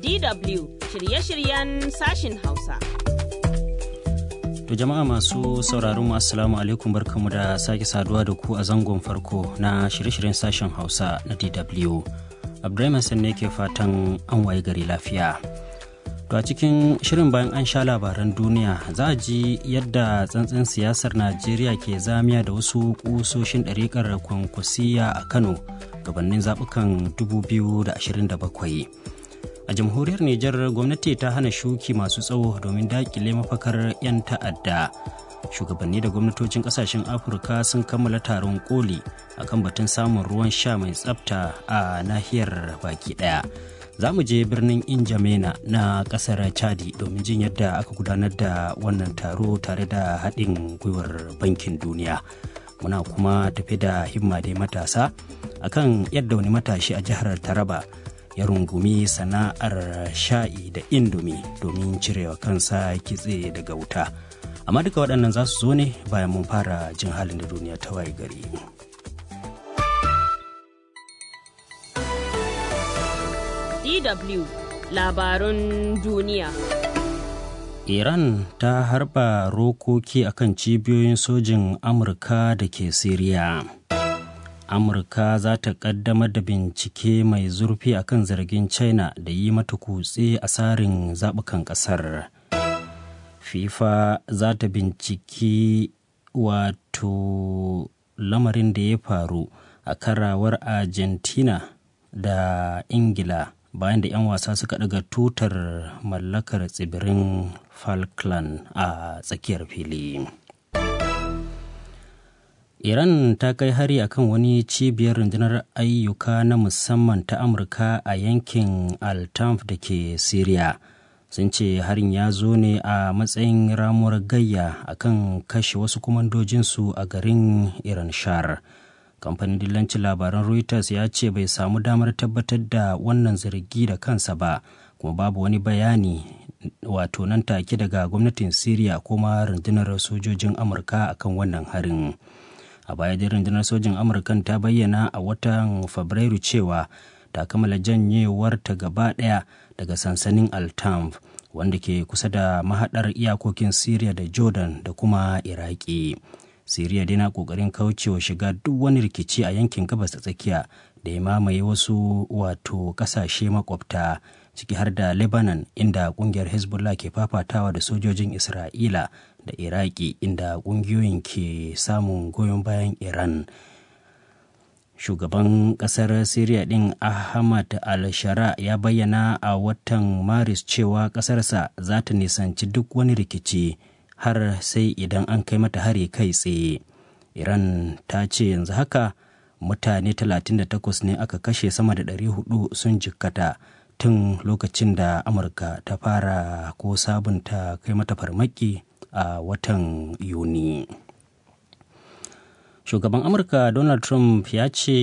DW shirye-shiryen sashin Hausa. To jama'a masu sauraron mu assalamu alaikum barkamu da sake saduwa da ku a zangon farko na shirye-shiryen sashen Hausa na DW. Abdulrahman Hassan ne ke fatan an waye gari lafiya. To a cikin shirin bayan an sha labaran duniya za a ji yadda tsantsin siyasar Najeriya ke zamiya da wasu kusoshin ɗariƙar kwankwasiya a Kano gabanin zaɓukan 2027. A jamhuriyar Nijar gwamnati ta hana shuki masu tsawo domin daƙile mafakar 'yan ta'adda. Shugabanni da gwamnatocin ƙasashen Afirka sun kammala taron koli akan batun samun ruwan sha mai tsafta a nahiyar baki ɗaya. za mu je birnin injamena na kasar chadi domin jin yadda aka gudanar da wannan taro tare da haɗin gwiwar bankin duniya muna kuma tafi da himma dai matasa akan yadda wani matashi a jihar taraba ya rungumi sana'ar sha'i da indomi domin cirewa kansa kitse daga wuta amma duka waɗannan za su zo ne bayan mun fara jin halin da duniya ta waye gari. DW labarun duniya. Iran ta harba rokoki akan cibiyoyin sojin Amurka da ke Siriya. Amurka za ta kaddamar da bincike mai zurfi akan zargin China da yi mata kutse a tsarin zaɓukan ƙasar. FIFA za ta binciki wato lamarin da ya faru a karawar Argentina da Ingila. bayan da 'yan wasa suka daga tutar mallakar tsibirin falkland a tsakiyar fili iran ta kai hari akan wani cibiyar rundunar ayyuka na musamman ta amurka a yankin altamf da ke syria sun ce harin ya zo ne a matsayin ramuwar gayya akan kashe wasu kumandojinsu a garin iran shar kamfanin dillancin labaran reuters ya ce bai samu damar tabbatar da wannan zargi da kansa ba kuma babu wani bayani wato nan take daga gwamnatin syria kuma rundunar sojojin amurka akan wannan harin a baya dai rundunar sojin amurkan ta bayyana a watan fabrairu cewa ta kammala janyewar ta gaba daya daga sansanin altamf wanda ke kusa da mahadar iyakokin syria da jordan da kuma iraki siriya dai na kokarin kaucewa shiga duk wani rikici a yankin gabas ta tsakiya da ya mamaye wasu wato kasashe makwabta ciki har da lebanon inda kungiyar hezbollah ke fafatawa da sojojin isra'ila da iraki inda kungiyoyin ke samun goyon bayan iran shugaban kasar syria din ahmad al-shara ya bayyana a watan maris cewa kasarsa za ta nisanci duk wani rikici har sai idan an kai mata hari kai tsaye iran ta ce yanzu haka mutane 38 ne aka kashe sama da 400 sun jikkata tun lokacin da amurka ta fara ko sabunta kai mata farmaki a watan yuni shugaban amurka donald trump ya ce